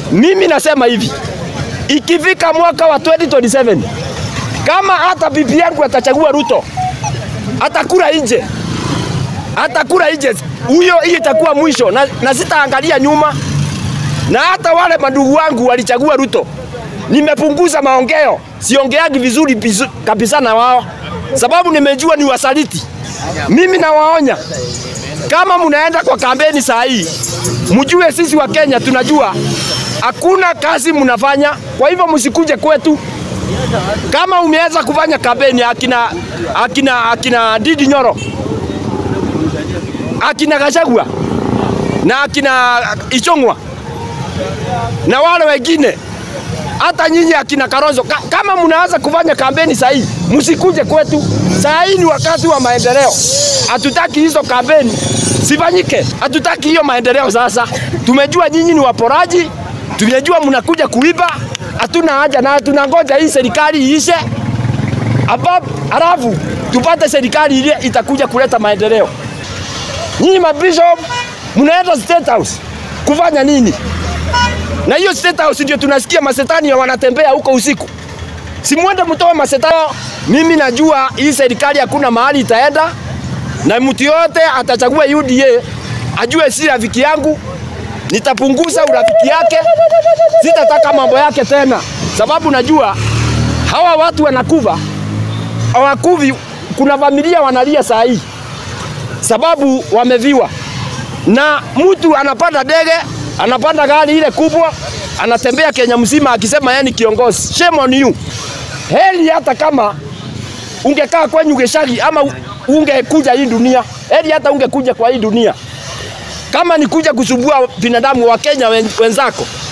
Mimi nasema hivi, ikifika mwaka wa 2027 kama hata bibi yangu atachagua Ruto, atakula nje, atakula nje, huyo hiyo itakuwa mwisho, na, na sitaangalia nyuma. Na hata wale mandugu wangu walichagua Ruto, nimepunguza maongeo, siongeagi vizuri bizu- kabisa na wao, sababu nimejua ni wasaliti. Mimi nawaonya kama mnaenda kwa kampeni saa hii, mjue sisi wa Kenya tunajua hakuna kazi mnafanya, kwa hivyo msikuje kwetu. Kama umeweza kufanya kampeni akina, akina, akina Didi Nyoro, akina Gachagua na akina Ichung'wa na wale wengine hata nyinyi akina Kalonzo, ka, kama mnaanza kufanya kampeni saa hii, msikuje kwetu. Saa hii ni wakati wa maendeleo, hatutaki hizo kampeni sifanyike, hatutaki hiyo maendeleo. Sasa tumejua nyinyi ni waporaji, tumejua mnakuja kuiba, hatuna haja na tunangoja hii serikali iishe, hapa halafu tupate serikali ile itakuja kuleta maendeleo. Nyinyi mabishop mnaenda State House kufanya nini? na hiyo State House ndio tunasikia masetani ya wanatembea huko usiku. Simwende mtoe masetani. Mimi najua hii serikali hakuna mahali itaenda, na mtu yote atachagua UDA ajue si rafiki yangu, nitapunguza urafiki yake, sitataka mambo yake tena, sababu najua hawa watu wanakufa, hawakuvi. Kuna familia wanalia saa hii sababu wameviwa, na mtu anapanda ndege anapanda gari ile kubwa, anatembea Kenya mzima akisema yeye ni kiongozi. Shame on you. Heri hata kama ungekaa kwenye Geshagi ama u- ungekuja hii dunia, heri hata ungekuja kwa hii dunia, kama ni kuja kusumbua binadamu wa Kenya wen- wenzako,